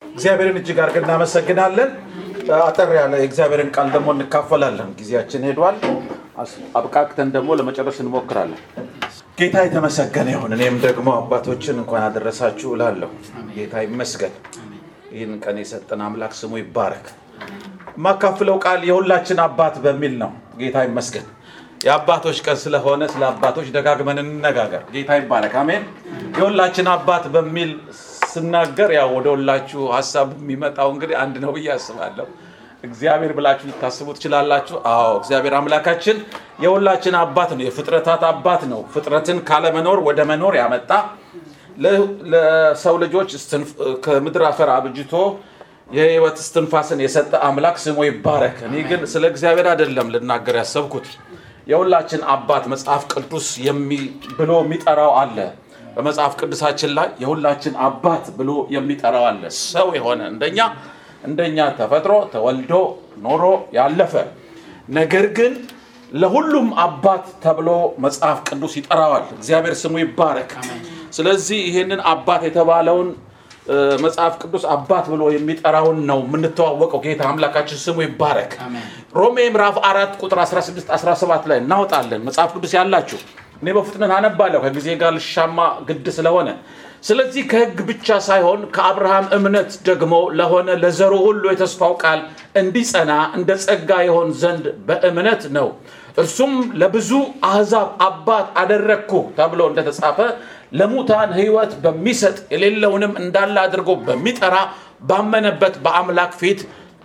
እግዚአብሔርን እጅግ አድርገን እናመሰግናለን። አጠር ያለ የእግዚአብሔርን ቃል ደግሞ እንካፈላለን። ጊዜያችን ሄዷል። አስ- አብቃቅተን ደግሞ ለመጨረስ እንሞክራለን። ጌታ የተመሰገነ ይሁን። እኔም ደግሞ አባቶችን እንኳን አደረሳችሁ እላለሁ። ጌታ ይመስገን። ይህን ቀን የሰጠን አምላክ ስሙ ይባረክ። የማካፍለው ቃል የሁላችን አባት በሚል ነው። ጌታ ይመስገን። የአባቶች ቀን ስለሆነ ስለ አባቶች ደጋግመን እንነጋገር። ጌታ ይባረክ። አሜን። የሁላችን አባት በሚል ስናገር ያው ወደ ሁላችሁ ሀሳብ የሚመጣው እንግዲህ አንድ ነው ብዬ አስባለሁ። እግዚአብሔር ብላችሁ ልታስቡ ትችላላችሁ። አዎ እግዚአብሔር አምላካችን የሁላችን አባት ነው። የፍጥረታት አባት ነው። ፍጥረትን ካለመኖር ወደ መኖር ያመጣ ለ- ለሰው ልጆች እስትንፍ- ከምድር አፈር አብጅቶ የህይወት እስትንፋስን የሰጠ አምላክ ስሙ ይባረክ። እኔ ግን ስለ እግዚአብሔር አይደለም ልናገር ያሰብኩት። የሁላችን አባት መጽሐፍ ቅዱስ የሚ- ብሎ የሚጠራው አለ። በመጽሐፍ ቅዱሳችን ላይ የሁላችን አባት ብሎ የሚጠራው አለ። ሰው የሆነ እንደኛ እንደኛ ተፈጥሮ ተወልዶ ኖሮ ያለፈ ነገር ግን ለሁሉም አባት ተብሎ መጽሐፍ ቅዱስ ይጠራዋል። እግዚአብሔር ስሙ ይባረክ። ስለዚህ ይህንን አባት የተባለውን እ፣ መጽሐፍ ቅዱስ አባት ብሎ የሚጠራውን ነው የምንተዋወቀው። ጌታ አምላካችን ስሙ ይባረክ። ሮሜ ምዕራፍ አራት ቁጥር 16 17 ላይ እናወጣለን። መጽሐፍ ቅዱስ ያላችሁ እኔ በፍጥነት አነባለሁ ከጊዜ ጋር ልሻማ ግድ ስለሆነ ስለዚህ ከሕግ ብቻ ሳይሆን ከአብርሃም እምነት ደግሞ ለሆነ ለዘሩ ሁሉ የተስፋው ቃል እንዲጸና እንደ ጸጋ ይሆን ዘንድ በእምነት ነው። እርሱም ለብዙ አሕዛብ አባት አደረግኩ ተብሎ እንደተጻፈ ለሙታን ሕይወት በሚሰጥ የሌለውንም እንዳለ አድርጎ በሚጠራ ባመነበት በአምላክ ፊት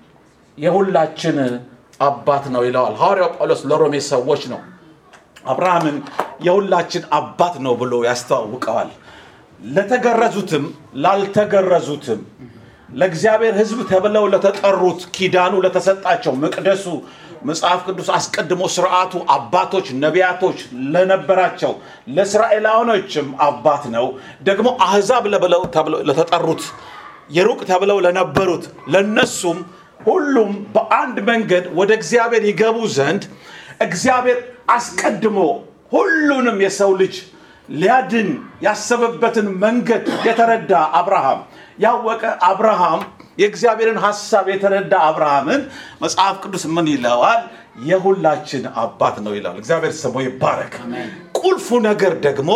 የሁላችን አባት ነው ይለዋል ሐዋርያው ጳውሎስ ለሮሜ ሰዎች ነው። አብርሃምን የሁላችን አባት ነው ብሎ ያስተዋውቀዋል። ለተገረዙትም ላልተገረዙትም ለእግዚአብሔር ሕዝብ ተብለው ለተጠሩት ኪዳኑ ለተሰጣቸው መቅደሱ መጽሐፍ ቅዱስ አስቀድሞ ስርዓቱ አባቶች ነቢያቶች ለነበራቸው ለእስራኤላውያኖችም አባት ነው። ደግሞ አህዛብ ለብለው ተብለው ለተጠሩት የሩቅ ተብለው ለነበሩት ለነሱም ሁሉም በአንድ መንገድ ወደ እግዚአብሔር ይገቡ ዘንድ እግዚአብሔር አስቀድሞ ሁሉንም የሰው ልጅ ሊያድን ያሰበበትን መንገድ የተረዳ አብርሃም ያወቀ አብርሃም የእግዚአብሔርን ሐሳብ የተረዳ አብርሃምን መጽሐፍ ቅዱስ ምን ይለዋል? የሁላችን አባት ነው ይለዋል። እግዚአብሔር ስሙ ይባረክ። ቁልፉ ነገር ደግሞ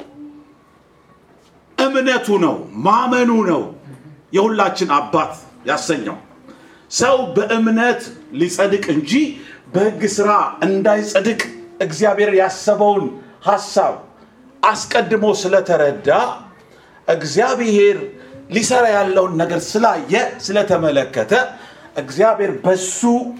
እምነቱ ነው፣ ማመኑ ነው የሁላችን አባት ያሰኘው። ሰው በእምነት ሊጸድቅ እንጂ በሕግ ሥራ እንዳይጸድቅ እግዚአብሔር ያሰበውን ሐሳብ አስቀድሞ ስለተረዳ እግዚአብሔር ሊሰራ ያለውን ነገር ስላየ ስለተመለከተ እግዚአብሔር በሱ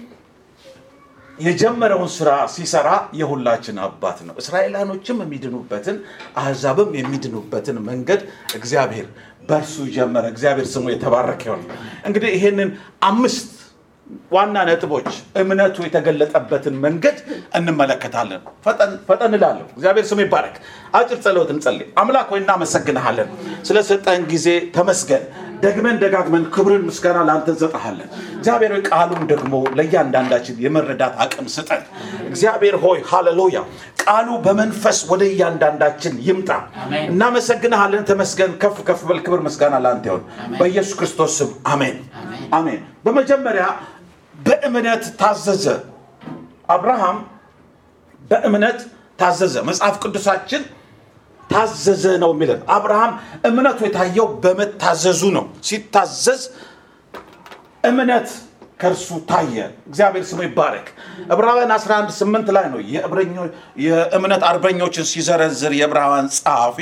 የጀመረውን ስራ ሲሰራ የሁላችን አባት ነው። እስራኤላኖችም የሚድኑበትን አሕዛብም የሚድኑበትን መንገድ እግዚአብሔር በእርሱ ጀመረ። እግዚአብሔር ስሙ የተባረከ ይሁን። እንግዲህ ይህንን አምስት ዋና ነጥቦች እምነቱ የተገለጠበትን መንገድ እንመለከታለን። ፈጠን ፈጠን እላለሁ። እግዚአብሔር ስሙ ይባረክ። አጭር ጸሎት እንጸልይ። አምላክ ሆይ እናመሰግንሃለን፣ ስለሰጠን ጊዜ ተመስገን። ደግመን ደጋግመን ክብርን ምስጋና ለአንተ እንሰጥሃለን። እግዚአብሔር ሆይ ቃሉን ደግሞ ለእያንዳንዳችን የመረዳት አቅም ስጠን። እግዚአብሔር ሆይ ሃሌሉያ፣ ቃሉ በመንፈስ ወደ እያንዳንዳችን ይምጣ። እናመሰግንሃለን። ተመስገን። ከፍ ከፍ በል። ክብር ምስጋና ለአንተ ይሁን በኢየሱስ ክርስቶስ ስም አሜን፣ አሜን። በመጀመሪያ በእምነት ታዘዘ። አብርሃም በእምነት ታዘዘ። መጽሐፍ ቅዱሳችን ታዘዘ ነው የሚለን። አብርሃም እምነቱ የታየው በመታዘዙ ነው። ሲታዘዝ እምነት ከእርሱ ታየ። እግዚአብሔር ስሙ ይባረክ። ዕብራውያን 11 8 ላይ ነው የዕብረኞ- የእምነት አርበኞችን ሲዘረዝር የዕብራውያን ጸሐፊ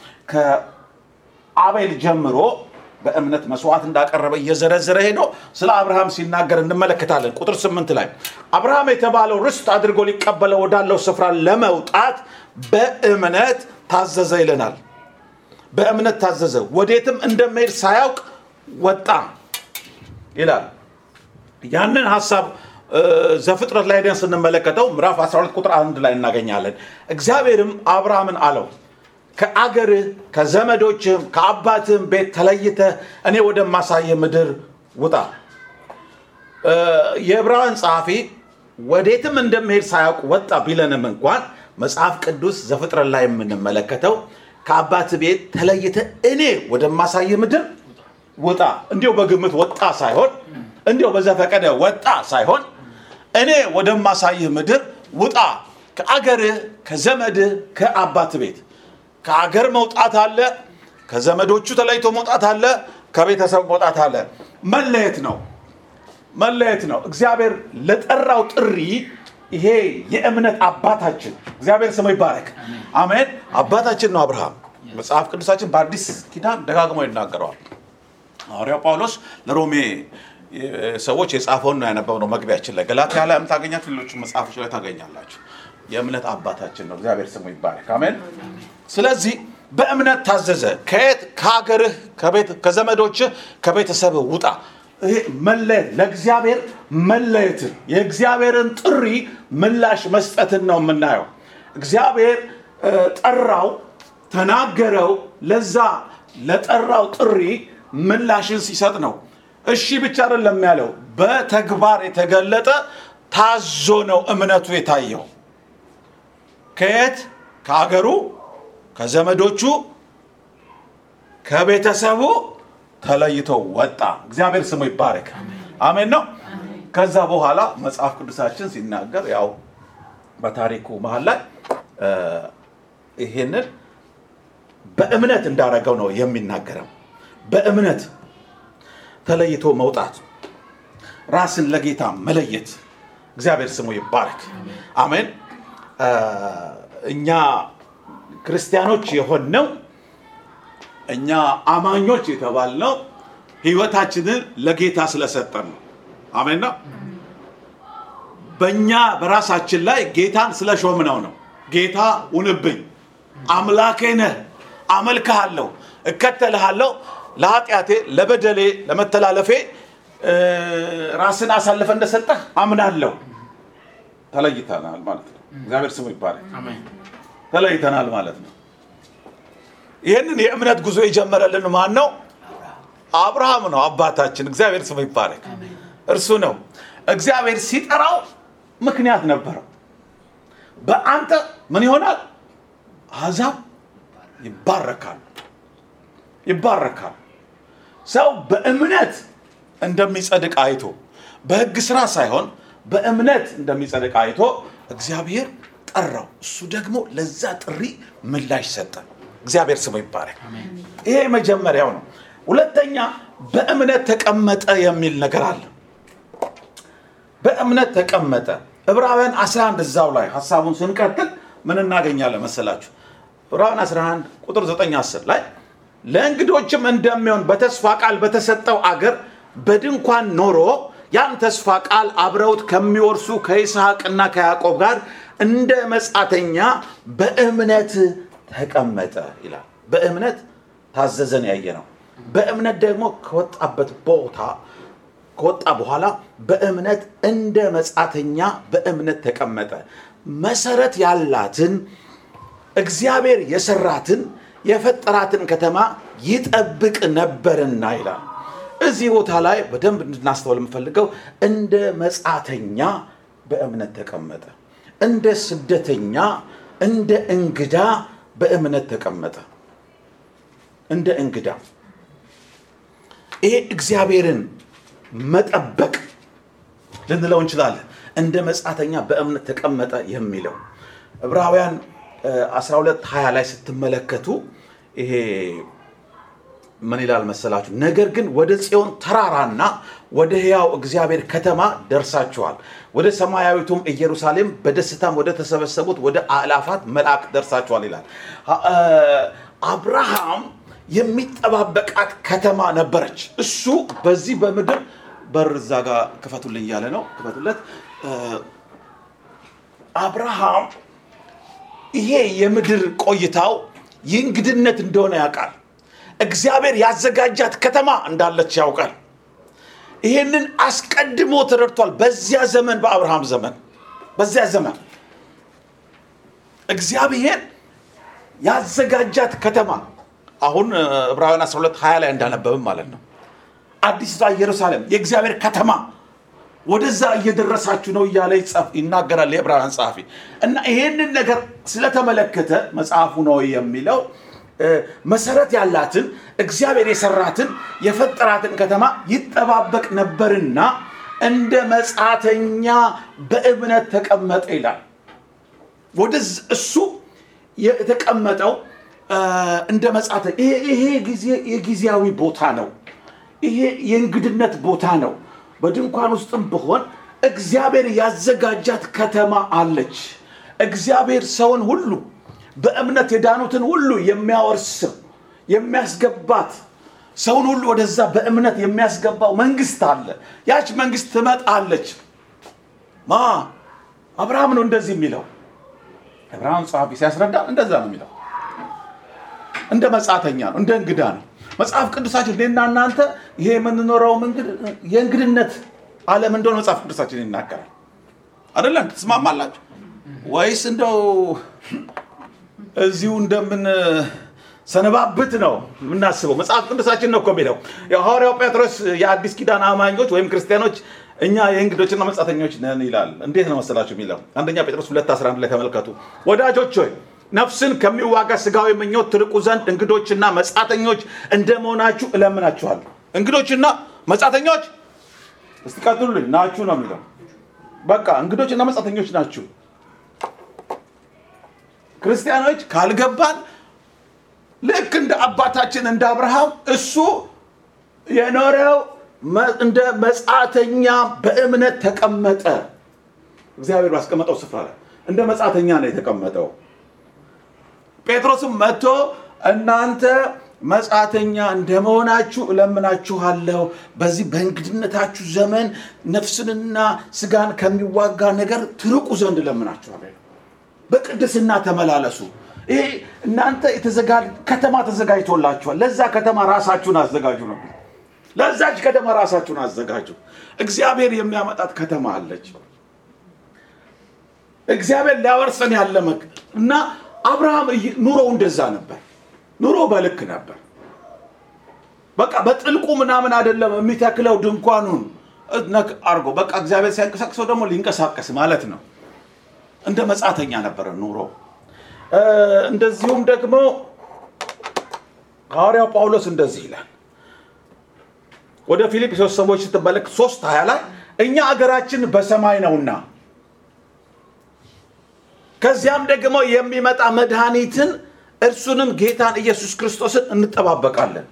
ከአቤል ጀምሮ በእምነት መስዋዕት እንዳቀረበ እየዘረዘረ ሄዶ ስለ አብርሃም ሲናገር እንመለከታለን። ቁጥር ስምንት ላይ አብርሃም የተባለው ርስት አድርጎ ሊቀበለው ወዳለው ስፍራ ለመውጣት በእምነት ታዘዘ ይለናል። በእምነት ታዘዘ፣ ወዴትም እንደመሄድ ሳያውቅ ወጣ ይላል። ያንን ሀሳብ እ፣ ዘፍጥረት ላይ ደን ስንመለከተው ምዕራፍ 12 ቁጥር አንድ ላይ እናገኛለን። እግዚአብሔርም አብርሃምን አለው ከአገርህ ከዘመዶችህም ከአባትህም ቤት ተለይተህ እኔ ወደማሳየ ምድር ውጣ። እ፣ የዕብራውያን ጸሐፊ ወዴትም እንደሚሄድ ሳያውቅ ወጣ ቢለንም እንኳን መጽሐፍ ቅዱስ ዘፍጥረት ላይ የምንመለከተው ከአባት ቤት ተለይተህ እኔ ወደማሳየ ምድር ውጣ። እንዲሁ በግምት ወጣ ሳይሆን እንዲሁ በዘፈቀደ ወጣ ሳይሆን እኔ ወደማሳይህ ምድር ውጣ። ከአገርህ፣ ከዘመድህ፣ ከአባት ቤት ከአገር መውጣት አለ፣ ከዘመዶቹ ተለይቶ መውጣት አለ፣ ከቤተሰብ መውጣት አለ። መለየት ነው መለየት ነው። እግዚአብሔር ለጠራው ጥሪ ይሄ የእምነት አባታችን እግዚአብሔር ስሙ ይባረክ። አሜን። አባታችን ነው አብርሃም። መጽሐፍ ቅዱሳችን በአዲስ ኪዳን ደጋግሞ ይናገረዋል። ሐዋርያው ጳውሎስ ለሮሜ ሰዎች የጻፈውን ነው ያነበብነው። መግቢያችን ላይ ገላትያ ላይ ታገኛችሁ፣ ሌሎች መጽሐፎች ላይ ታገኛላችሁ። የእምነት አባታችን ነው። እግዚአብሔር ስሙ ይባረክ። አሜን። ስለዚህ በእምነት ታዘዘ። ከየት ከሀገርህ፣ ከቤት ከዘመዶችህ፣ ከቤተሰብህ ውጣ። ይሄ መለየት ለእግዚአብሔር መለየትን የእግዚአብሔርን ጥሪ ምላሽ መስጠትን ነው የምናየው። እግዚአብሔር እ፣ ጠራው፣ ተናገረው። ለዛ ለጠራው ጥሪ ምላሽን ሲሰጥ ነው። እሺ ብቻ አይደለም ያለው፣ በተግባር የተገለጠ ታዞ ነው እምነቱ የታየው። ከየት ከሀገሩ፣ ከዘመዶቹ፣ ከቤተሰቡ ተለይቶ ወጣ። እግዚአብሔር ስሙ ይባረክ። አሜን ነው። ከዛ በኋላ መጽሐፍ ቅዱሳችን ሲናገር ያው በታሪኩ መሀል ላይ እ፣ ይሄንን በእምነት እንዳደረገው ነው የሚናገረው። በእምነት ተለይቶ መውጣት፣ ራስን ለጌታ መለየት። እግዚአብሔር ስሙ ይባረክ። አሜን። እ፣ እኛ ክርስቲያኖች የሆነው እኛ አማኞች የተባልነው ህይወታችንን ለጌታ ስለሰጠን ነው። አሜን ነው። በእኛ በራሳችን ላይ ጌታን ስለሾምነው ነው። ጌታ ሁንብኝ፣ አምላኬ ነህ፣ አመልክሃለሁ፣ እከተልሃለሁ፣ ለኃጢአቴ፣ ለበደሌ፣ ለመተላለፌ እ፣ ራስን አሳልፈ እንደሰጠህ አምናለሁ። ተለይተናል ማለት ነው። እግዚአብሔር ስሙ ይባላል። ተለይተናል ማለት ነው። ይህንን የእምነት ጉዞ የጀመረልን ማን ነው? አብርሃም ነው አባታችን። እግዚአብሔር ስሙ ይባረክ። እርሱ ነው። እግዚአብሔር ሲጠራው ምክንያት ነበረው። በአንተ ምን ይሆናል? አሕዛብ ይባረካሉ፣ ይባረካሉ። ሰው በእምነት እንደሚጸድቅ አይቶ በሕግ ስራ ሳይሆን በእምነት እንደሚጸድቅ አይቶ እግዚአብሔር ጠራው። እሱ ደግሞ ለዛ ጥሪ ምላሽ ሰጠ። እግዚአብሔር ስሙ ይባረክ። ይሄ መጀመሪያው ነው። ሁለተኛ በእምነት ተቀመጠ የሚል ነገር አለ። በእምነት ተቀመጠ። ዕብራውያን 11 እዛው ላይ ሀሳቡን ስንቀጥል ምን እናገኛለን መሰላችሁ? ዕብራውያን 11 ቁጥር 9 10 ላይ ለእንግዶችም እንደሚሆን በተስፋ ቃል በተሰጠው አገር በድንኳን ኖሮ ያን ተስፋ ቃል አብረውት ከሚወርሱ ከይስሐቅና ከያዕቆብ ጋር እንደ መጻተኛ በእምነት ተቀመጠ ይላል። በእምነት ታዘዘን ያየ ነው። በእምነት ደግሞ ከወጣበት ቦታ ከወጣ በኋላ በእምነት እንደ መጻተኛ በእምነት ተቀመጠ። መሰረት ያላትን እግዚአብሔር የሰራትን የፈጠራትን ከተማ ይጠብቅ ነበርና ይላል። እዚህ ቦታ ላይ በደንብ እንድናስተውል የምፈልገው እንደ መጻተኛ በእምነት ተቀመጠ። እንደ ስደተኛ፣ እንደ እንግዳ በእምነት ተቀመጠ። እንደ እንግዳ ይሄ እግዚአብሔርን መጠበቅ ልንለው እንችላለን። እንደ መጻተኛ በእምነት ተቀመጠ የሚለው ዕብራውያን 12 20 ላይ ስትመለከቱ ይሄ ምን ይላል መሰላችሁ? ነገር ግን ወደ ጽዮን ተራራና ወደ ሕያው እግዚአብሔር ከተማ ደርሳችኋል፣ ወደ ሰማያዊቱም ኢየሩሳሌም በደስታም ወደ ተሰበሰቡት ወደ አእላፋት መላእክት ደርሳችኋል ይላል። አብርሃም የሚጠባበቃት ከተማ ነበረች። እሱ በዚህ በምድር በር እዛ ጋር ክፈቱልኝ እያለ ነው፣ ክፈቱለት። አብርሃም ይሄ የምድር ቆይታው የእንግድነት እንደሆነ ያውቃል። እግዚአብሔር ያዘጋጃት ከተማ እንዳለች ያውቃል። ይሄንን አስቀድሞ ተረድቷል። በዚያ ዘመን በአብርሃም ዘመን በዚያ ዘመን እግዚአብሔር ያዘጋጃት ከተማ አሁን ዕብራውያን 12 20 ላይ እንዳነበብም ማለት ነው። አዲስቷ ኢየሩሳሌም የእግዚአብሔር ከተማ ወደዛ እየደረሳችሁ ነው እያለ ይጻፍ ይናገራል የዕብራውያን ጸሐፊ እና ይሄንን ነገር ስለተመለከተ መጽሐፉ ነው የሚለው እ፣ መሰረት ያላትን እግዚአብሔር የሰራትን የፈጠራትን ከተማ ይጠባበቅ ነበርና እንደ መጻተኛ በእምነት ተቀመጠ ይላል። ወደዚ እሱ የተቀመጠው እ፣ እንደ መጻተ ይሄ ይሄ ጊዜ የጊዜያዊ ቦታ ነው። ይሄ የእንግድነት ቦታ ነው። በድንኳን ውስጥም ብሆን እግዚአብሔር ያዘጋጃት ከተማ አለች። እግዚአብሔር ሰውን ሁሉ በእምነት የዳኑትን ሁሉ የሚያወርስው የሚያስገባት ሰውን ሁሉ ወደዛ በእምነት የሚያስገባው መንግስት አለ። ያች መንግስት ትመጣለች። ማ አብርሃም ነው እንደዚህ የሚለው አብርሃም ጸሐፊ ሲያስረዳ እንደዛ ነው የሚለው እንደ መጻተኛ ነው፣ እንደ እንግዳ ነው። መጽሐፍ ቅዱሳችን እኔና እናንተ ይሄ የምንኖረው እንግድ- የእንግድነት ዓለም እንደሆነ መጽሐፍ ቅዱሳችን ይናገራል። አይደለም? ትስማማላችሁ ወይስ እንደው እዚሁ እንደምን ሰነባብት ነው የምናስበው? መጽሐፍ ቅዱሳችን ነው እኮ የሚለው። የሐዋርያው ጴጥሮስ የአዲስ ኪዳን አማኞች ወይም ክርስቲያኖች እኛ የእንግዶችና መጻተኞች ነን ይላል። እንዴት ነው መሰላችሁ የሚለው? አንደኛ ጴጥሮስ 2 11 ላይ ተመልከቱ። ወዳጆች ሆይ ነፍስን ከሚዋጋ ስጋዊ ምኞት ትርቁ ዘንድ እንግዶችና መጻተኞች እንደመሆናችሁ እለምናችኋለሁ። እንግዶችና መጻተኞች እስቲ ቀጥሉልኝ ናችሁ ነው የሚለው። በቃ እንግዶችና መጻተኞች ናችሁ። ክርስቲያኖች ካልገባን ልክ እንደ አባታችን እንደ አብርሃም እሱ የኖረው መ- እንደ መጻተኛ በእምነት ተቀመጠ። እግዚአብሔር ባስቀመጠው ስፍራ ላይ እንደ መጻተኛ ነው የተቀመጠው። ጴጥሮስም መጥቶ እናንተ መጻተኛ እንደመሆናችሁ እለምናችኋለሁ፣ በዚህ በእንግድነታችሁ ዘመን ነፍስንና ስጋን ከሚዋጋ ነገር ትርቁ ዘንድ እለምናችኋለሁ። በቅድስና ተመላለሱ። ይሄ እናንተ የተዘጋ ከተማ ተዘጋጅቶላችኋል። ለዛ ከተማ ራሳችሁን አዘጋጁ ነው። ለዛች ከተማ ራሳችሁን አዘጋጁ። እግዚአብሔር የሚያመጣት ከተማ አለች። እግዚአብሔር ሊያወርሰን ያለ መክ እና አብርሃም እይ- ኑሮው እንደዛ ነበር። ኑሮ በልክ ነበር። በቃ በጥልቁ ምናምን አይደለም የሚተክለው ድንኳኑን ነክ አርጎ በቃ እግዚአብሔር ሲያንቀሳቅሰው ደግሞ ሊንቀሳቀስ ማለት ነው። እንደ መጻተኛ ነበረ ኑሮ። እ፣ እንደዚሁም ደግሞ ሐዋርያው ጳውሎስ እንደዚህ ይላል ወደ ፊልጵስዩስ ሰዎች ስትመለከት ሶስት ሀያ ላይ እኛ አገራችን በሰማይ ነውና ከዚያም ደግሞ የሚመጣ መድኃኒትን እርሱንም ጌታን ኢየሱስ ክርስቶስን እንጠባበቃለን።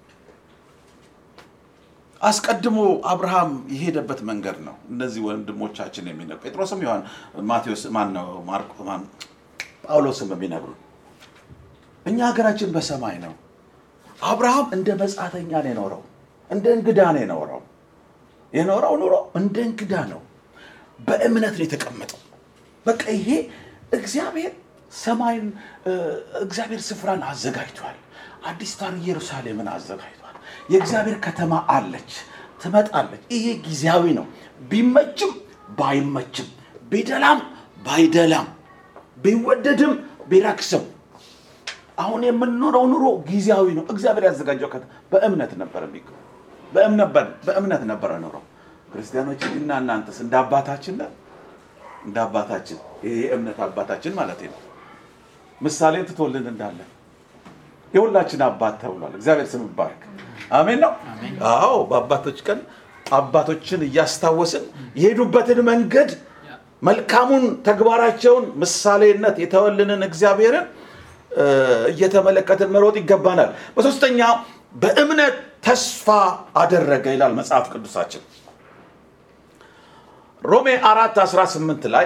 አስቀድሞ አብርሃም የሄደበት መንገድ ነው። እነዚህ ወንድሞቻችን የሚነግሩ ጴጥሮስም ይሆን ማቴዎስ ማን ነው ማርቆ ማን ጳውሎስም የሚነግሩ እኛ ሀገራችን በሰማይ ነው። አብርሃም እንደ መጻተኛ ነው የኖረው፣ እንደ እንግዳ ነው የኖረው። የኖረው ኑሮ እንደ እንግዳ ነው። በእምነት ነው የተቀመጠው። በቃ ይሄ እግዚአብሔር ሰማይን እ፣ እግዚአብሔር ስፍራን አዘጋጅቷል። አዲስቷን ኢየሩሳሌምን አዘጋጅቷል። የእግዚአብሔር ከተማ አለች፣ ትመጣለች። ይሄ ጊዜያዊ ነው። ቢመችም ባይመችም፣ ቢደላም ባይደላም፣ ቢወደድም ቢረክስም አሁን የምንኖረው ኑሮ ጊዜያዊ ነው። እግዚአብሔር ያዘጋጀው ከተማ በእምነት ነበር የሚገ በእምነት በእምነት ነበረ ኑሮው። ክርስቲያኖች እና እናንተስ እንደ አባታችን ነን? እንደ አባታችን ይሄ የእምነት አባታችን ማለት ነው። ምሳሌ ትቶልን እንዳለ የሁላችን አባት ተብሏል። እግዚአብሔር ስም ይባረክ። አሜን ነው። አዎ በአባቶች ቀን አባቶችን እያስታወስን የሄዱበትን መንገድ መልካሙን ተግባራቸውን ምሳሌነት የተወልንን እግዚአብሔርን እ፣ እየተመለከትን መሮጥ ይገባናል። በሶስተኛ በእምነት ተስፋ አደረገ ይላል መጽሐፍ ቅዱሳችን ሮሜ አራት 18 ላይ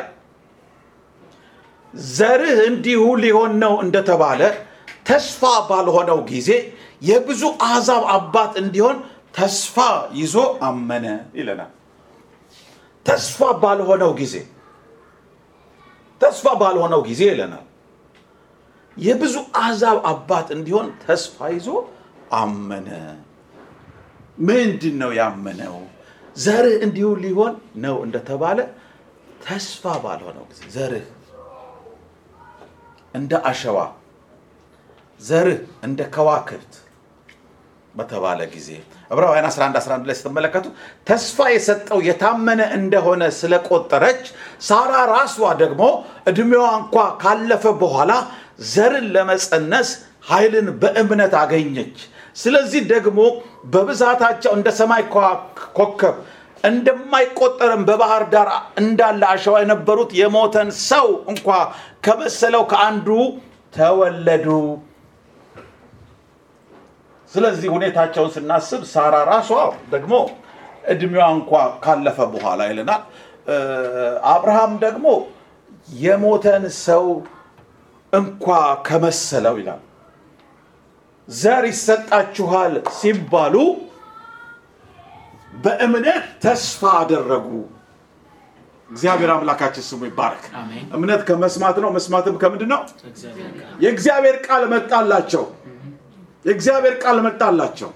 ዘርህ እንዲሁ ሊሆን ነው እንደተባለ ተስፋ ባልሆነው ጊዜ የብዙ አሕዛብ አባት እንዲሆን ተስፋ ይዞ አመነ ይለናል። ተስፋ ባልሆነው ጊዜ ተስፋ ባልሆነው ጊዜ ይለናል። የብዙ አሕዛብ አባት እንዲሆን ተስፋ ይዞ አመነ። ምንድን ነው ያመነው? ዘርህ እንዲሁ ሊሆን ነው እንደተባለ ተስፋ ባልሆነው ጊዜ ዘርህ እንደ አሸዋ ዘርህ እንደ ከዋክብት በተባለ ጊዜ ዕብራውያን 11 11 ላይ ስትመለከቱ ተስፋ የሰጠው የታመነ እንደሆነ ስለቆጠረች ሳራ ራሷ ደግሞ ዕድሜዋ እንኳ ካለፈ በኋላ ዘርን ለመጸነስ ኃይልን በእምነት አገኘች። ስለዚህ ደግሞ በብዛታቸው እንደ ሰማይ ከዋ- ኮከብ እንደማይቆጠርም በባህር ዳር እንዳለ አሸዋ የነበሩት የሞተን ሰው እንኳ ከመሰለው ከአንዱ ተወለዱ። ስለዚህ ሁኔታቸውን ስናስብ ሳራ ራሷ ደግሞ እድሜዋ እንኳ ካለፈ በኋላ ይለናል። እ፣ አብርሃም ደግሞ የሞተን ሰው እንኳ ከመሰለው ይላል። ዘር ይሰጣችኋል ሲባሉ በእምነት ተስፋ አደረጉ። እግዚአብሔር አምላካችን ስሙ ይባረክ። አሜን። እምነት ከመስማት ነው፣ መስማትም ከምንድን ነው? እግዚአብሔር ቃል የእግዚአብሔር ቃል መጣላቸው። የእግዚአብሔር ቃል መጣላቸው።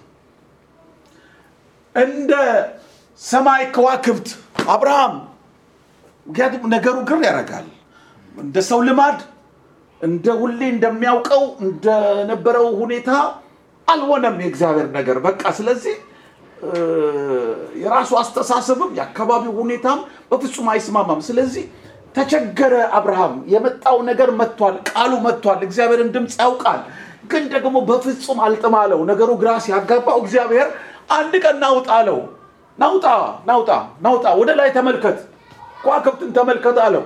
እንደ ሰማይ ከዋክብት አብርሃም ምክንያቱም ነገሩ ግር ያደርጋል። እንደ ሰው ልማድ እንደ ሁሌ እንደሚያውቀው እንደነበረው ሁኔታ አልሆነም የእግዚአብሔር ነገር በቃ ስለዚህ እ፣ የራሱ አስተሳሰብም የአካባቢው ሁኔታም በፍጹም አይስማማም ስለዚህ ተቸገረ አብርሃም የመጣው ነገር መጥቷል ቃሉ መጥቷል እግዚአብሔርን ድምፅ ያውቃል ግን ደግሞ በፍጹም አልጥማለው ነገሩ ግራ ሲያጋባው እግዚአብሔር አንድ ቀን ናውጣ አለው ናውጣ ናውጣ ናውጣ ወደ ላይ ተመልከት ከዋክብትን ተመልከት አለው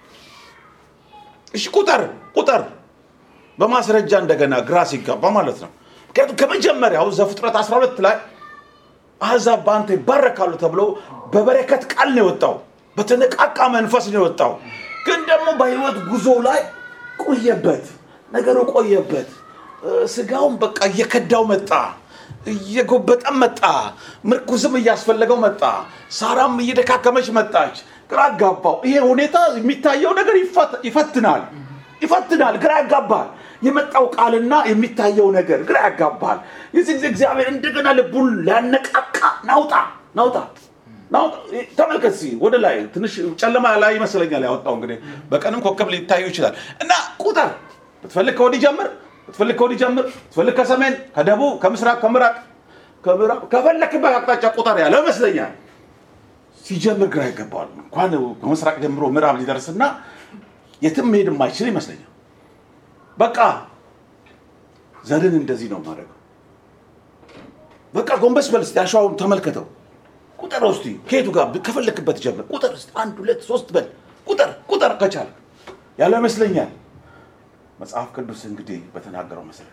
እሺ ቁጠር ቁጠር በማስረጃ እንደገና ግራ ሲጋባ ማለት ነው ምክንያቱም ከመጀመሪያው ዘፍጥረት 12 ላይ አሕዛብ በአንተ ይባረካሉ ተብሎ በበረከት ቃል ነው የወጣው በተነቃቃ መንፈስ ነው የወጣው ግን ደግሞ በህይወት ጉዞ ላይ ቆየበት ነገሩ ቆየበት እ፣ ስጋውን በቃ እየከዳው መጣ እየጎበጠም መጣ ምርኩዝም እያስፈለገው መጣ ሳራም እየደካከመች መጣች ግራ አጋባው ይሄ ሁኔታ የሚታየው ነገር ይፈት- ይፈትናል ይፈትናል ግራ ያጋባል የመጣው ቃልና የሚታየው ነገር ግራ ያጋባል የዚህ ጊዜ እግዚአብሔር እንደገና ልቡን ሊያነቃቃ ናውጣ ናውጣ ናውጣ ተመልከት እስኪ ወደ ላይ ትንሽ ጨለማ ላይ ይመስለኛል ያወጣው እንግዲህ በቀንም ኮከብ ሊታዩ ይችላል እና ቁጠር ብትፈልግ ከወዲህ ጀምር ብትፈልግ ከወዲህ ጀምር ብትፈልግ ከሰሜን ከደቡብ ከምስራቅ ከምራቅ ከምዕራብ ከፈለክበት አቅጣጫ ቁጠር ያለው ይመስለኛል ሲጀምር ግራ ይገባዋል እንኳን ከምስራቅ ጀምሮ ምዕራብ ሊደርስና የትም መሄድ የማይችል ይመስለኛል በቃ ዘርን እንደዚህ ነው ማድረገው በቃ ጎንበስ በል እስቲ አሸዋውን ተመልከተው ቁጠር እስቲ ከየቱ ጋር ከፈለክበት ጀምር ቁጠር እስቲ አንድ ሁለት ሶስት በል ቁጠር ቁጠር ከቻለ ያለው ይመስለኛል መጽሐፍ ቅዱስ እንግዲህ በተናገረው መሰረት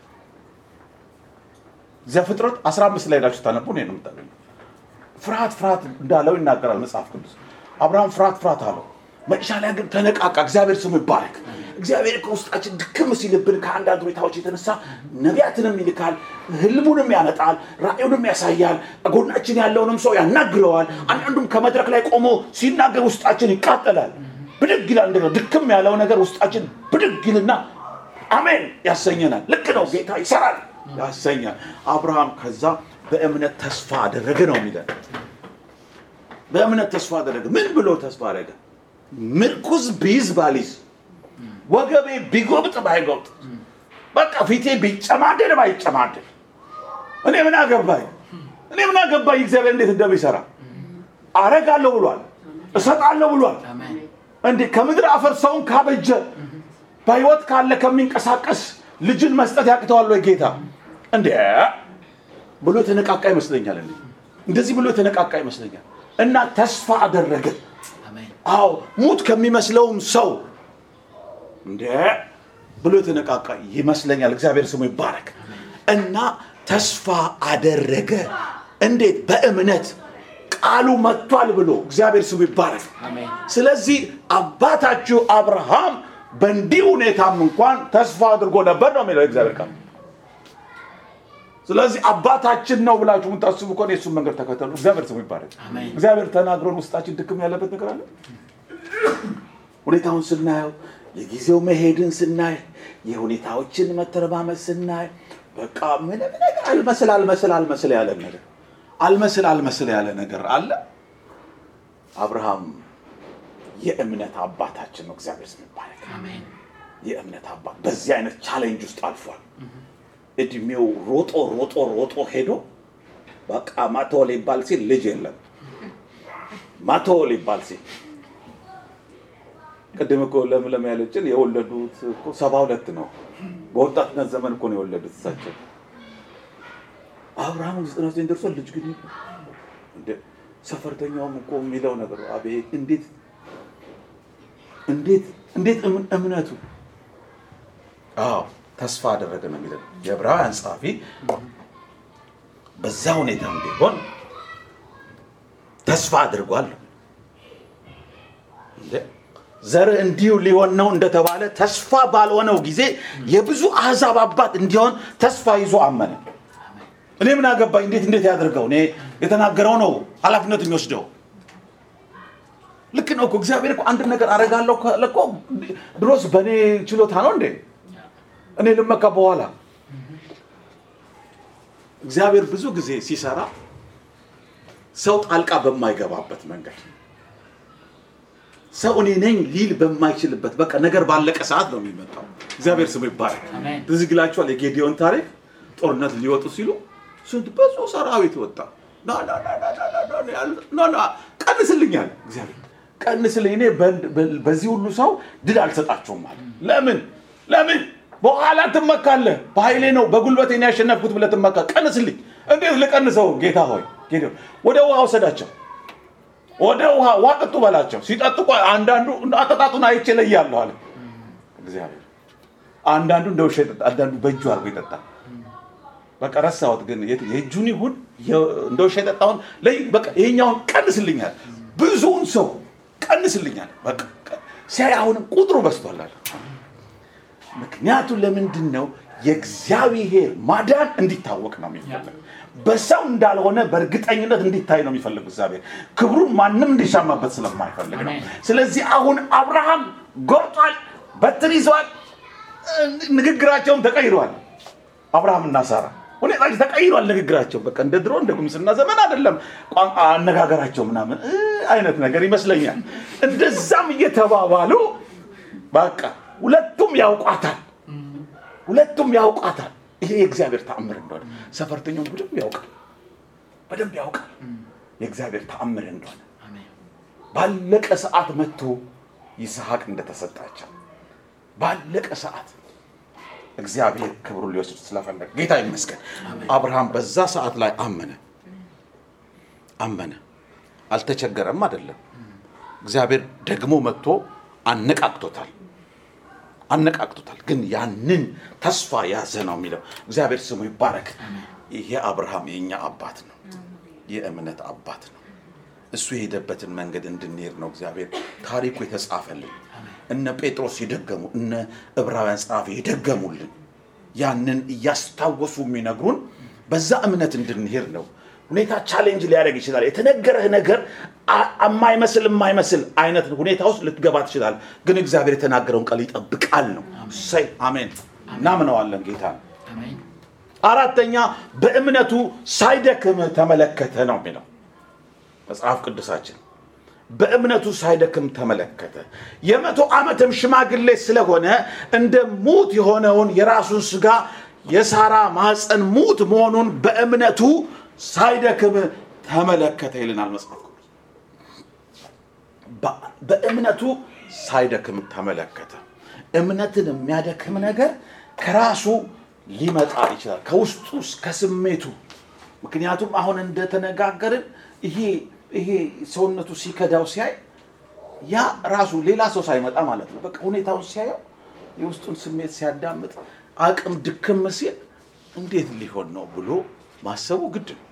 ዘፍጥረት 15 ላይ ሄዳችሁ ታነቡ ነው የምታገኙ ፍርሃት ፍርሃት እንዳለው ይናገራል መጽሐፍ ቅዱስ አብርሃም ፍርሃት ፍርሃት አለው መጨረሻ ላይ ግን ተነቃቃ እግዚአብሔር ስሙ ይባረክ እግዚአብሔር ከውስጣችን ድክም ሲልብን ከአንዳንድ ሁኔታዎች የተነሳ ነቢያትንም ይልካል ህልሙንም ያመጣል ራእዩንም ያሳያል ጎናችን ያለውንም ሰው ያናግረዋል አንዳንዱም ከመድረክ ላይ ቆሞ ሲናገር ውስጣችን ይቃጠላል ብድግ ይላል እንደገና ድክም ያለው ነገር ውስጣችን ብድግ ይልና አሜን ያሰኘናል ልክ ነው ጌታ ይሰራል ያሰኛል አብርሃም ከዛ በእምነት ተስፋ አደረገ ነው የሚለን በእምነት ተስፋ አደረገ ምን ብሎ ተስፋ አደረገ ምርኩዝ ቢይዝ ባሊዝ ወገቤ ቢጎብጥ ባይጎብጥ በቃ ፊቴ ቢጨማደድ ባይጨማደድ እኔ ምን አገባኝ እኔ ምን አገባኝ እግዚአብሔር እንዴት እንደሚሰራ አረጋለሁ ብሏል እሰጣለሁ ብሏል አሜን እንዴ ከምድር አፈር ሰውን ካበጀ በህይወት ካለ ከሚንቀሳቀስ ልጅን መስጠት ያቅተዋል ወይ ጌታ እንዴ ብሎ የተነቃቃ ይመስለኛል እንዴ እንደዚህ ብሎ የተነቃቃ ይመስለኛል እና ተስፋ አደረገ አሜን አዎ ሙት ከሚመስለውም ሰው እንደ ብሎ የተነቃቃ ይመስለኛል እግዚአብሔር ስሙ ይባረክ እና ተስፋ አደረገ እንዴት በእምነት ቃሉ መጥቷል ብሎ እግዚአብሔር ስሙ ይባረክ አሜን ስለዚህ አባታችሁ አብርሃም በእንዲህ ሁኔታም እንኳን ተስፋ አድርጎ ነበር ነው የሚለው እግዚአብሔር ቃል ስለዚህ አባታችን ነው ብላችሁ የምታስቡ ከሆነ የሱን መንገድ ተከተሉ እግዚአብሔር ስሙ ይባረክ አሜን። እግዚአብሔር ተናግሮን ውስጣችን ድክም ያለበት ነገር አለ ሁኔታውን ስናየው የጊዜው መሄድን ስናይ የሁኔታዎችን መተረማመስ ስናይ በቃ ምንም ነገር አልመስል አልመስል አልመስል ያለ ነገር አልመስል አልመስል ያለ ነገር አለ አብርሃም የእምነት አባታችን ነው እግዚአብሔር ስም ይባረክ አሜን የእምነት አባት በዚህ አይነት ቻሌንጅ ውስጥ አልፏል እድሜው ሮጦ ሮጦ ሮጦ ሄዶ በቃ ማቶ ሊባል ሲል ልጅ የለም ማቶ ሊባል ሲል ቅድም እኮ ለምለም ያለችን የወለዱት እኮ ሰባ ሁለት ነው። በወጣትነት ዘመን እኮ ነው የወለዱት እሳቸው። አብርሃም ዘጠና ዘጠኝ ደርሷል። ልጅ ግን እንደ ሰፈርተኛውም እኮ የሚለው ነገር አቤት እንዴት እንዴት እንዴት እም- እምነቱ አዎ ተስፋ አደረገ ነው የሚለው የዕብራውያን ጸሐፊ በዛ ሁኔታም ቢሆን ተስፋ አድርጓል። እንዴ ዘር እንዲሁ ሊሆን ነው እንደተባለ ተስፋ ባልሆነው ጊዜ የብዙ አሕዛብ አባት እንዲሆን ተስፋ ይዞ አመነ። እኔ ምን አገባኝ? እንዴት እንዴት ያደርገው? እኔ የተናገረው ነው ኃላፊነት የሚወስደው። ልክ ነው እኮ እግዚአብሔር እኮ አንድ ነገር አደርጋለሁ ካለ እኮ ድሮስ በእኔ ችሎታ ነው እንዴ? እኔ ልመካ በኋላ እግዚአብሔር ብዙ ጊዜ ሲሰራ ሰው ጣልቃ በማይገባበት መንገድ ሰው እኔ ነኝ ሊል በማይችልበት በቃ ነገር ባለቀ ሰዓት ነው የሚመጣው። እግዚአብሔር ስሙ ይባረክ። አሜን። ትዝ ይላችኋል የጌዲዮን ታሪክ። ጦርነት ሊወጡ ሲሉ ስንት ብዙ ሰራዊት ወጣ። ና ና ና ና ና ና ና ና ያሉ- ና ና ቀንስልኛል እግዚአብሔር ቀንስልኝ፣ እኔ በ- በ- በዚህ ሁሉ ሰው ድል አልሰጣቸውም አለ። ለምን ለምን በኋላ ትመካለህ? በኃይሌ ነው በጉልበቴ ነው ያሸነፍኩት ብለህ ትመካ። ቀንስልኝ። እንዴት ልቀንሰው? ጌታ ሆይ ጌዲዮን ወደ ውሃ ወሰዳቸው። ወደ ውሃ ውሃ ጠጡ በላቸው። ሲጠጡ ቆይ አንዳንዱ አጠጣጡን አይቼ እለያለሁ አለ እግዚአብሔር። አንዳንዱ እንደ ውሻ ይጠጣ፣ አንዳንዱ በእጁ አድርጎ ይጠጣል። በቃ ረሳሁት፣ ግን የት- የእጁን ይሁን የ- እንደ ውሻ የጠጣውን ለይ በቃ ይሄኛውን ቀንስልኛል፣ ብዙውን ሰው ቀንስልኛል። በቃ ቀ- ሲያይ አሁንም ቁጥሩ በዝቷል አለ። ምክንያቱ ለምንድን ነው? የእግዚአብሔር ማዳን እንዲታወቅ ነው የሚፈልግ። በሰው እንዳልሆነ በእርግጠኝነት እንዲታይ ነው የሚፈልግ እግዚአብሔር። ክብሩን ማንም እንዲሻማበት ስለማይፈልግ ነው። አሜን። ስለዚህ አሁን አብርሃም ጎርጧል፣ በትር ይዟል፣ ንግግራቸውም ተቀይሯል። አብርሃም እና ሳራ ሁኔታቸው ተቀይሯል። ንግግራቸው በቃ እንደ ድሮ እንደ ጉምስና ዘመን አይደለም። ቋንቋ አነጋገራቸው ምናምን እ አይነት ነገር ይመስለኛል። እንደዛም እየተባባሉ በቃ ሁለቱም ያውቋታል፣ ሁለቱም ያውቋታል። ይሄ የእግዚአብሔር ተአምር እንደሆነ ሰፈርተኛውም በደንብ ያውቃል፣ በደንብ ያውቃል የእግዚአብሔር ተአምር እንደሆነ አሜን። ባለቀ ሰዓት መጥቶ ይስሐቅ እንደተሰጣቸው ባለቀ ሰዓት እግዚአብሔር ክብሩን ሊወስድ ስለፈለገ ጌታ ይመስገን። አብርሃም በዛ ሰዓት ላይ አመነ አመነ፣ አልተቸገረም አይደለም። እግዚአብሔር ደግሞ መጥቶ አነቃቅቶታል አነቃቅቶታል። ግን ያንን ተስፋ ያዘ ነው የሚለው። እግዚአብሔር ስሙ ይባረክ። ይሄ አብርሃም የእኛ አባት ነው፣ የእምነት አባት ነው። እሱ የሄደበትን መንገድ እንድንሄድ ነው እግዚአብሔር ታሪኩ የተጻፈልን። እነ ጴጥሮስ የደገሙ እነ ዕብራውያን ጸሐፊ የደገሙልን ያንን እያስታወሱ የሚነግሩን በዛ እምነት እንድንሄድ ነው። ሁኔታ ቻሌንጅ ሊያደርግ ይችላል። የተነገረህ ነገር አ- የማይመስል የማይመስል አይነት ሁኔታ ውስጥ ልትገባ ትችላል። ግን እግዚአብሔር የተናገረውን ቃል ይጠብቃል ነው። እሰይ አሜን። እናምነዋለን ጌታ ነው። አሜን። አራተኛ በእምነቱ ሳይደክም ተመለከተ ነው የሚለው መጽሐፍ ቅዱሳችን። በእምነቱ ሳይደክም ተመለከተ። የመቶ ዓመትም ሽማግሌ ስለሆነ እንደ ሙት የሆነውን የራሱን ስጋ የሳራ ማኅፀን ሙት መሆኑን በእምነቱ ሳይደክም ተመለከተ ይልናል መጽሐፍ ቅዱስ። በ- በእምነቱ ሳይደክም ተመለከተ። እምነትን የሚያደክም ነገር ከራሱ ሊመጣ ይችላል፣ ከውስጡ ከስሜቱ። ምክንያቱም አሁን እንደተነጋገርን ይሄ ይሄ ሰውነቱ ሲከዳው ሲያይ ያ ራሱ ሌላ ሰው ሳይመጣ ማለት ነው። በቃ ሁኔታውን ሲያየው የውስጡን ስሜት ሲያዳምጥ አቅም ድክም ሲል እንዴት ሊሆን ነው ብሎ ማሰቡ ግድ ነው።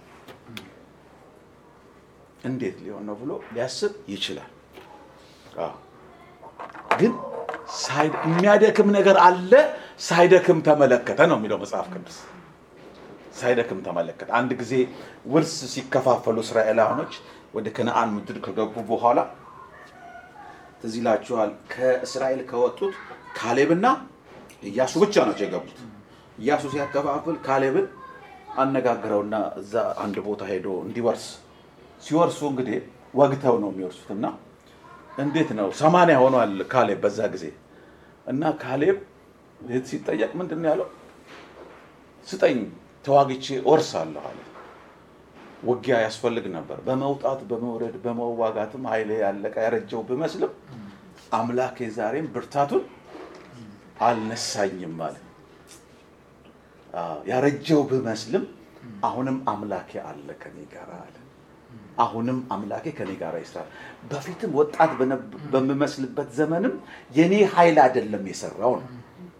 እንዴት ሊሆን ነው ብሎ ሊያስብ ይችላል። አዎ። ግን ሳይ- የሚያደክም ነገር አለ። ሳይደክም ተመለከተ ነው የሚለው መጽሐፍ ቅዱስ። ሳይደክም ተመለከተ። አንድ ጊዜ ውርስ ሲከፋፈሉ እስራኤላውያኖች ወደ ከነአን ምድር ከገቡ በኋላ ትዝ ይላችኋል። ከእስራኤል ከወጡት ካሌብና ኢያሱ ብቻ ናቸው የገቡት። ኢያሱ ሲያከፋፍል ካሌብን አነጋግረውና እዛ አንድ ቦታ ሄዶ እንዲወርስ ሲወርሱ እንግዲህ ወግተው ነው የሚወርሱት እና እንዴት ነው ሰማንያ ሆኗል ካሌብ በዛ ጊዜ እና ካሌብ ሲጠየቅ ምንድን ነው ያለው? ስጠኝ ተዋግቼ እወርሳለሁ አለ። ውጊያ ያስፈልግ ነበር። በመውጣት በመውረድ በመዋጋትም ኃይሌ ያለቀ ያረጀው ብመስልም አምላኬ ዛሬም ብርታቱን አልነሳኝም ማለት አዎ፣ ያረጀው ብመስልም አሁንም አምላኬ አለ ከኔ ጋር አለ። አሁንም አምላኬ ከኔ ጋር ይስራል። በፊትም ወጣት በነብ- በምመስልበት ዘመንም የኔ ኃይል አይደለም የሰራው ነው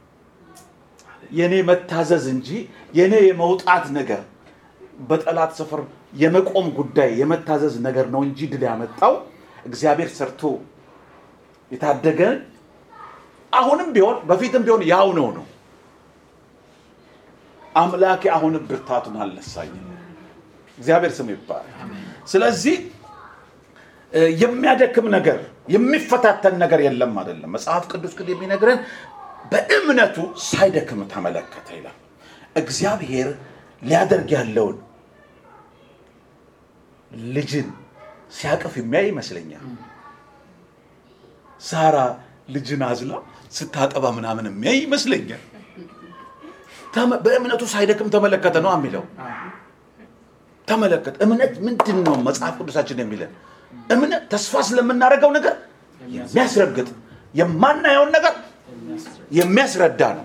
የኔ መታዘዝ እንጂ የኔ የመውጣት ነገር በጠላት ሰፈር የመቆም ጉዳይ የመታዘዝ ነገር ነው እንጂ ድል ያመጣው እግዚአብሔር ሰርቶ የታደገን አሁንም ቢሆን በፊትም ቢሆን ያው ነው ነው አምላኬ አሁንም ብርታቱን አልነሳኝም። እግዚአብሔር ስም ይባላል። ስለዚህ እ፣ የሚያደክም ነገር የሚፈታተን ነገር የለም አይደለም። መጽሐፍ ቅዱስ ግን የሚነግረን በእምነቱ ሳይደክም ተመለከተ ይላል። እግዚአብሔር ሊያደርግ ያለውን ልጅን ሲያቅፍ የሚያይ ይመስለኛል። ሳራ ልጅን አዝላ ስታጠባ ምናምን የሚያይ ይመስለኛል። ተመ- በእምነቱ ሳይደክም ተመለከተ ነው የሚለው ተመለከተ። እምነት ምንድን ነው? መጽሐፍ ቅዱሳችን የሚለን እምነት ተስፋ ስለምናደርገው ነገር የሚያስረግጥ የማናየውን ነገር የሚያስረዳ ነው።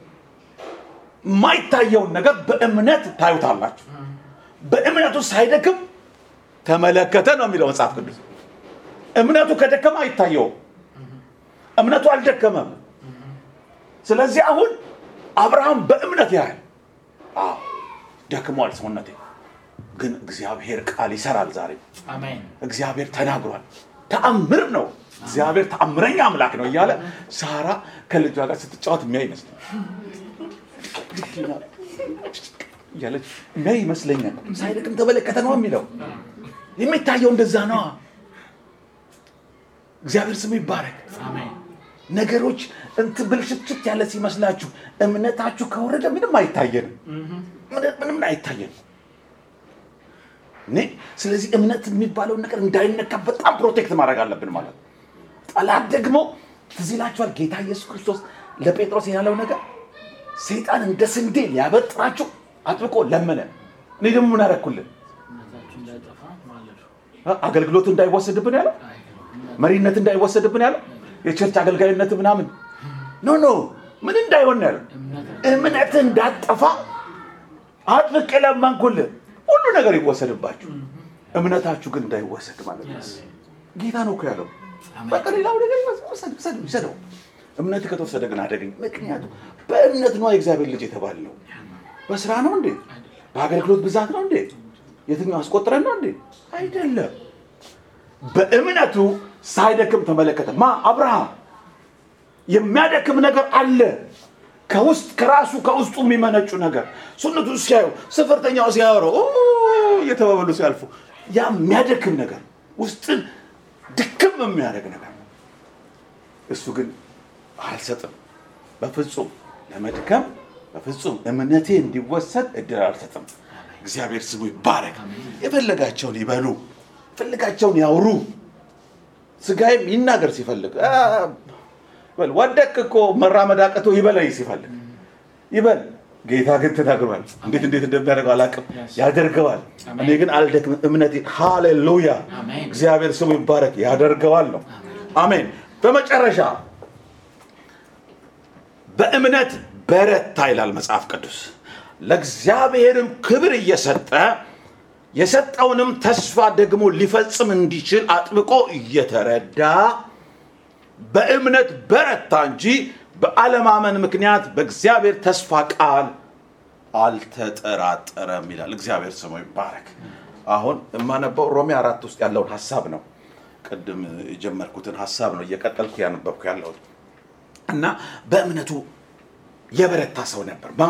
የማይታየውን ነገር በእምነት ታዩታላችሁ። በእምነቱ ሳይደክም ተመለከተ ነው የሚለው መጽሐፍ ቅዱስ። እምነቱ ከደከመ አይታየውም። እምነቱ አልደከመም። ስለዚህ አሁን አብርሃም በእምነት ያህል አዎ ደክሟል ሰውነቴ፣ ግን እግዚአብሔር ቃል ይሰራል ዛሬ አሜን እግዚአብሔር ተናግሯል። ተአምር ነው። እግዚአብሔር ተአምረኛ አምላክ ነው እያለ ሳራ ከልጇ ጋር ስትጫወት የሚያይ ይመስለኛል እያለች የሚያይ ይመስለኛል። ሳይደክም ተመለከተ ነው የሚለው የሚታየው እንደዛ ነው። እግዚአብሔር ስሙ ይባረክ። አሜን ነገሮች እንትን ብልሽትሽት ያለ ሲመስላችሁ እምነታችሁ ከወረደ ምንም አይታየንም፣ ምንም- ምንም አይታየንም። እኔ ስለዚህ እምነት የሚባለውን ነገር እንዳይነካ በጣም ፕሮቴክት ማድረግ አለብን ማለት ነው። ጠላት ደግሞ ትዝ ይላችኋል ጌታ ኢየሱስ ክርስቶስ ለጴጥሮስ ያለው ነገር ሰይጣን እንደ ስንዴ ሊያበጥራችሁ አጥብቆ ለመነ። እኔ ደግሞ ምን አደረኩልን? እምነታችሁ እንዳይጠፋ ማለዱ አገልግሎት እንዳይወሰድብን ያለው መሪነት እንዳይወሰድብን ያለው የቸርች አገልጋይነት ምናምን ኖ ኖ ምን እንዳይሆን ነው ያለው እምነታችሁ እምነት እንዳጠፋ አጥብቄ ለመንኩልህ ሁሉ ነገር ይወሰድባችሁ እምነታችሁ ግን እንዳይወሰድ ማለት ነው ጌታ ነው እኮ ያለው በቃ ሌላው ነገር ይወሰድ ውሰድ ይሰደው እምነት ከተወሰደ ግን አደገኝ ምክንያቱም በእምነት ነው የእግዚአብሔር ልጅ የተባል ነው በስራ ነው እንዴ በአገልግሎት ብዛት ነው እንዴ የትኛው አስቆጥረን ነው እንዴ አይደለም በእምነቱ ሳይደክም ተመለከተ ማ አብርሃም የሚያደክም ነገር አለ ከውስጥ ከራሱ ከውስጡ የሚመነጩ ነገር ሱነቱ ሲያዩ ስፍርተኛው ሲያወሩ እየተባበሉ ሲያልፉ ያ የሚያደክም ነገር ውስጥን ድክም የሚያደርግ ነገር እሱ ግን አልሰጥም በፍጹም ለመድከም በፍጹም እምነቴ እንዲወሰድ እድል አልሰጥም እግዚአብሔር ስሙ ይባረክ የፈለጋቸውን ይበሉ የፈለጋቸውን ያውሩ ስጋይም ይናገር ሲፈልግ አ፣ በል ወደቅ እኮ መራመድ አቅቶ ይበለኝ ሲፈልግ ይበል ጌታ ግን ተናግሯል እንዴት እንዴት እንደሚያደርገው አላውቅም ያደርገዋል እኔ ግን አልደክም እምነቴ ሃሌሉያ አሜን። እግዚአብሔር ስሙ ይባረክ ያደርገዋል ነው አሜን በመጨረሻ በእምነት በረታ ይላል መጽሐፍ ቅዱስ ለእግዚአብሔርም ክብር እየሰጠ የሰጠውንም ተስፋ ደግሞ ሊፈጽም እንዲችል አጥብቆ እየተረዳ በእምነት በረታ እንጂ በአለማመን ምክንያት በእግዚአብሔር ተስፋ ቃል አልተጠራጠረም ይላል እግዚአብሔር ስሙ ይባረክ አሁን የማነበው ሮሜ አራት ውስጥ ያለውን ሀሳብ ነው ቅድም የጀመርኩትን ሀሳብ ነው እየቀጠልኩ ያነበብኩ ያለሁት እና በእምነቱ የበረታ ሰው ነበር ማ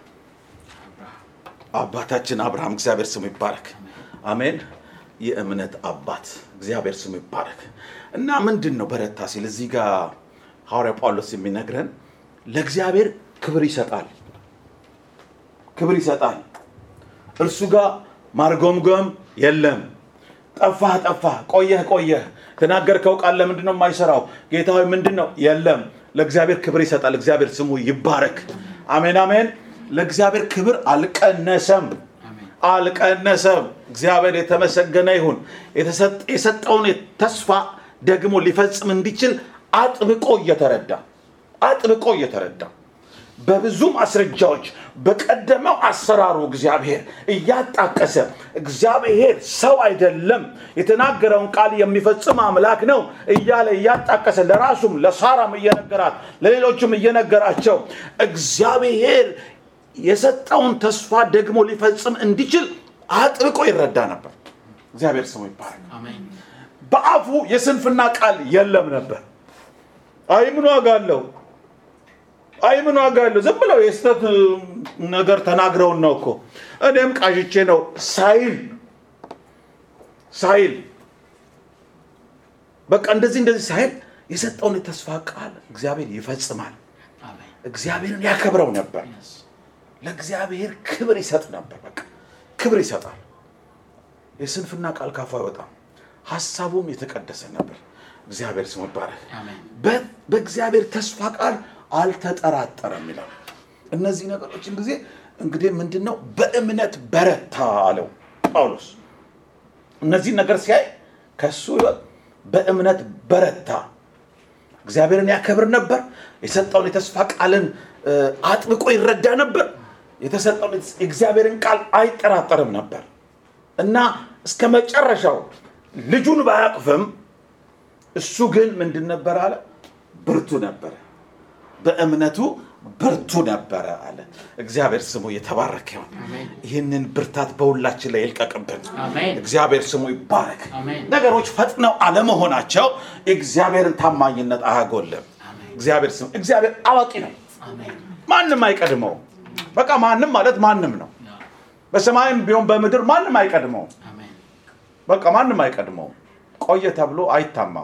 አባታችን አብርሃም እግዚአብሔር ስሙ ይባረክ አሜን የእምነት አባት እግዚአብሔር ስሙ ይባረክ እና ምንድን ነው በረታ ሲል እዚህ ጋር ሐዋርያ ጳውሎስ የሚነግረን ለእግዚአብሔር ክብር ይሰጣል ክብር ይሰጣል እርሱ ጋር ማርጎምጎም የለም ጠፋህ ጠፋህ ቆየህ ቆየህ ተናገርከው ቃል ለምንድን ነው የማይሰራው ጌታ ሆይ ምንድን ነው የለም ለእግዚአብሔር ክብር ይሰጣል እግዚአብሔር ስሙ ይባረክ አሜን አሜን ለእግዚአብሔር ክብር አልቀነሰም አልቀነሰም እግዚአብሔር የተመሰገነ ይሁን የተሰጥ- የሰጠውን ተስፋ ደግሞ ሊፈጽም እንዲችል አጥብቆ እየተረዳ አጥብቆ እየተረዳ በብዙ ማስረጃዎች በቀደመው አሰራሩ እግዚአብሔር እያጣቀሰ እግዚአብሔር ሰው አይደለም የተናገረውን ቃል የሚፈጽም አምላክ ነው እያለ እያጣቀሰ ለራሱም ለሳራም እየነገራት ለሌሎችም እየነገራቸው እግዚአብሔር የሰጠውን ተስፋ ደግሞ ሊፈጽም እንዲችል አጥብቆ ይረዳ ነበር እግዚአብሔር ስሙ ይባረክ አሜን በአፉ የስንፍና ቃል የለም ነበር አይ ምን ዋጋ አለው አይ ምን ዋጋ አለው ዝም ብለው የስተት ነገር ተናግረውን ነው እኮ እኔም ቃዥቼ ነው ሳይል ሳይል በቃ እንደዚህ እንደዚህ ሳይል የሰጠውን የተስፋ ቃል እግዚአብሔር ይፈጽማል አሜን እግዚአብሔርን ያከብረው ነበር Yes. ለእግዚአብሔር ክብር ይሰጥ ነበር በቃ ክብር ይሰጣል የስንፍና ቃል ካፉ አይወጣም ሀሳቡም የተቀደሰ ነበር እግዚአብሔር ስሙ ይባረክ አሜን በ- በእግዚአብሔር ተስፋ ቃል አልተጠራጠረም ይላል እነዚህ ነገሮችን ጊዜ እንግዲህ ምንድን ነው በእምነት በረታ አለው ጳውሎስ እነዚህን ነገር ሲያይ ከሱ ህይወት በእምነት በረታ እግዚአብሔርን ያከብር ነበር የሰጠውን የተስፋ ቃልን እ፣ አጥብቆ ይረዳ ነበር የተሰጠውን የእግዚአብሔርን ቃል አይጠራጠርም ነበር እና እስከ መጨረሻው ልጁን ባያቅፍም እሱ ግን ምንድን ነበር አለ ብርቱ ነበረ በእምነቱ ብርቱ ነበረ አለ እግዚአብሔር ስሙ የተባረከ ይሁን አሜን። ይህንን ብርታት በሁላችን ላይ ይልቀቅብን አሜን እግዚአብሔር ስሙ ይባረክ አሜን። ነገሮች ፈጥነው አለመሆናቸው እግዚአብሔርን ታማኝነት አያጎልም አሜን። እግዚአብሔር ስሙ እግዚአብሔር አዋቂ ነው አሜን ማንም አይቀድመው በቃ ማንም ማለት ማንም ነው ያ በሰማይም ቢሆን በምድር ማንም አይቀድመው አሜን በቃ ማንም አይቀድመው ቆየ ተብሎ አይታማም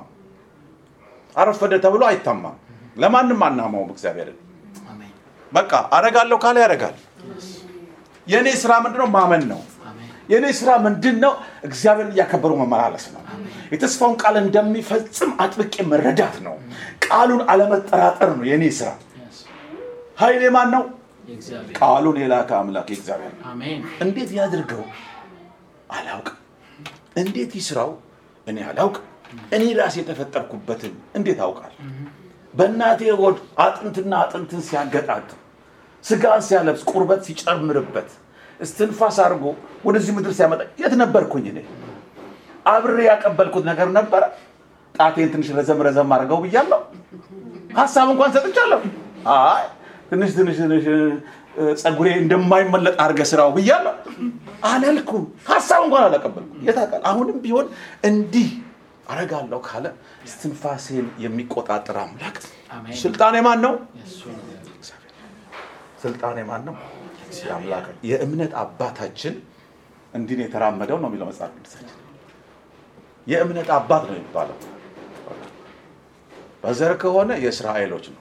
አረፈደ ተብሎ አይታማም ለማንም አናማውም እግዚአብሔርን አሜን በቃ አረጋለሁ ካለ ያረጋል የእኔ ስራ ምንድነው ማመን ነው አሜን የእኔ ስራ ምንድን ነው እግዚአብሔርን እያከበሩ መመላለስ ነው የተስፋውን ቃል እንደሚፈጽም አጥብቄ መረዳት ነው ቃሉን አለመጠራጠር ነው የእኔ ስራ Yes. ኃይሌ ማን ነው የእግዚአብሔር ቃሉን የላከ አምላክ የእግዚአብሔር ነው አሜን እንዴት ያድርገው አላውቅም እንዴት ይስራው እኔ አላውቅም እኔ ራሴ የተፈጠርኩበትን እንዴት አውቃል በእናቴ ሆድ አጥንትና አጥንትን ሲያገጣጥም ስጋን ሲያለብስ ቁርበት ሲጨምርበት እስትንፋስ አድርጎ ወደዚህ ምድር ሲያመጣ የት ነበርኩኝ እኔ አብሬ ያቀበልኩት ነገር ነበረ ጣቴን ትንሽ ረዘም ረዘም አድርገው ብያለሁ ሀሳብ እንኳን ሰጥቻለሁ አይ ትንሽ ትንሽ ትንሽ እ፣ ጸጉሬ እንደማይመለጥ አድርገ ስራው ብያለሁ አላልኩም ሀሳብ እንኳን አላቀበልኩም የታውቃል አሁንም ቢሆን እንዲህ አረጋለሁ ካለ እስትንፋሴን የሚቆጣጠር አምላክ አሜን። ስልጣኔ ማን ነው የእሱ ነው ስልጣኔ ማን ነው የአምላክ ነው። የእምነት አባታችን እንዲህ ነው የተራመደው ነው የሚለው መጽሐፍ ቅዱሳችን የእምነት አባት ነው የሚባለው በዘር ከሆነ የእስራኤሎች ነው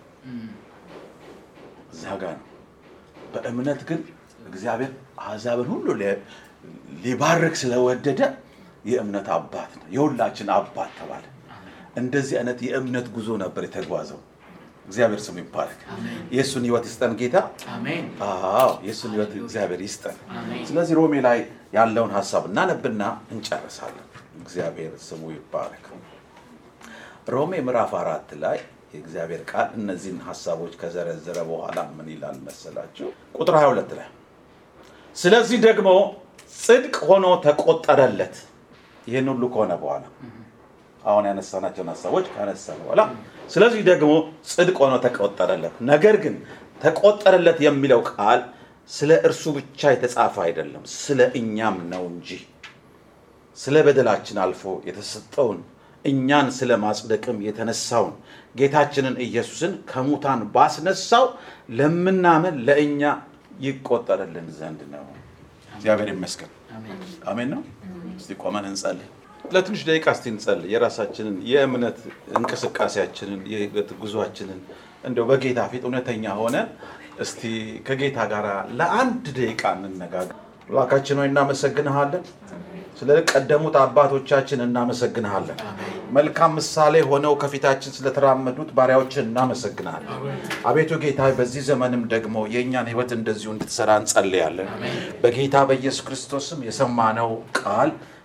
እዛ ጋ ነው በእምነት ግን እግዚአብሔር አሕዛብን ሁሉ ሊ- ሊባርክ ስለወደደ የእምነት አባት ነው የሁላችን አባት ተባለ እንደዚህ አይነት የእምነት ጉዞ ነበር የተጓዘው እግዚአብሔር ስሙ ይባረክ አሜን። የእሱን ህይወት ይስጠን ጌታ አሜን አዎ የእሱን ህይወት እግዚአብሔር ይስጠን አሜን። ስለዚህ ሮሜ ላይ ያለውን ሀሳብ እናነብና እንጨርሳለን እግዚአብሔር ስሙ ይባረክ ሮሜ ምዕራፍ አራት ላይ የእግዚአብሔር ቃል እነዚህን ሀሳቦች ከዘረዘረ በኋላ ምን ይላል መሰላችሁ ቁጥር 22 ላይ ስለዚህ ደግሞ ጽድቅ ሆኖ ተቆጠረለት ይህን ሁሉ ከሆነ በኋላ አሁን ያነሳናቸውን ሀሳቦች ካነሳ በኋላ ስለዚህ ደግሞ ጽድቅ ሆኖ ተቆጠረለት ነገር ግን ተቆጠረለት የሚለው ቃል ስለ እርሱ ብቻ የተጻፈ አይደለም ስለ እኛም ነው እንጂ ስለ በደላችን አልፎ የተሰጠውን እኛን ስለ ማጽደቅም የተነሳውን ጌታችንን ኢየሱስን ከሙታን ባስነሳው ለምናምን ለእኛ ይቆጠርልን ዘንድ ነው እግዚአብሔር ይመስገን አሜን አሜን ነው እስቲ ቆመን እንጸልይ ለትንሽ ደቂቃ እስቲ እንጸልይ የራሳችንን የእምነት እንቅስቃሴያችንን የህይወት ጉዟችንን እንደው በጌታ ፊት እውነተኛ ሆነን እስቲ ከጌታ ጋር ለአንድ ደቂቃ እንነጋገር አምላካችን ሆይ እናመሰግንሃለን ስለ ቀደሙት አባቶቻችን እናመሰግንሃለን መልካም ምሳሌ ሆነው ከፊታችን ስለተራመዱት ባሪያዎችን እናመሰግናለን አቤቱ ጌታ በዚህ ዘመንም ደግሞ የእኛን ህይወት እንደዚሁ እንድትሰራ እንጸልያለን በጌታ በኢየሱስ ክርስቶስም የሰማነው ቃል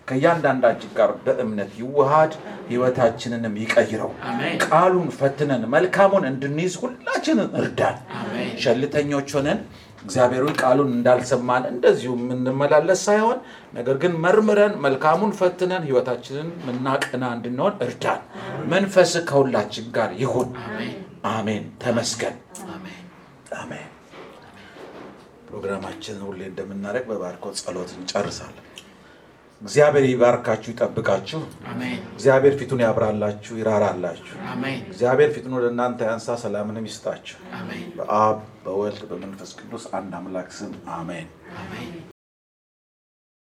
ከእያንዳንዳችን ጋር በእምነት ይዋሃድ፣ ህይወታችንንም ይቀይረው። አሜን። ቃሉን ፈትነን መልካሙን እንድንይዝ ሁላችንን እርዳን። አሜን። ሸልተኞች ሆነን እግዚአብሔርን ቃሉን እንዳልሰማን እንደዚሁ የምንመላለስ ሳይሆን ነገር ግን መርምረን መልካሙን ፈትነን ህይወታችንን ምናቀና እንድንሆን እርዳን። መንፈስ ከሁላችን ጋር ይሁን። አሜን። አሜን። ተመስገን። አሜን። አሜን። ፕሮግራማችንን ሁሌ እንደምናደርግ በባርኮት ጸሎት እንጨርሳለን። እግዚአብሔር ይባርካችሁ፣ ይጠብቃችሁ። አሜን። እግዚአብሔር ፊቱን ያብራላችሁ፣ ይራራላችሁ። አሜን። እግዚአብሔር ፊቱን ወደ እናንተ ያንሳ፣ ሰላምንም ይስጣችሁ። አሜን። በአብ በወልድ በመንፈስ ቅዱስ አንድ አምላክ ስም አሜን። አሜን።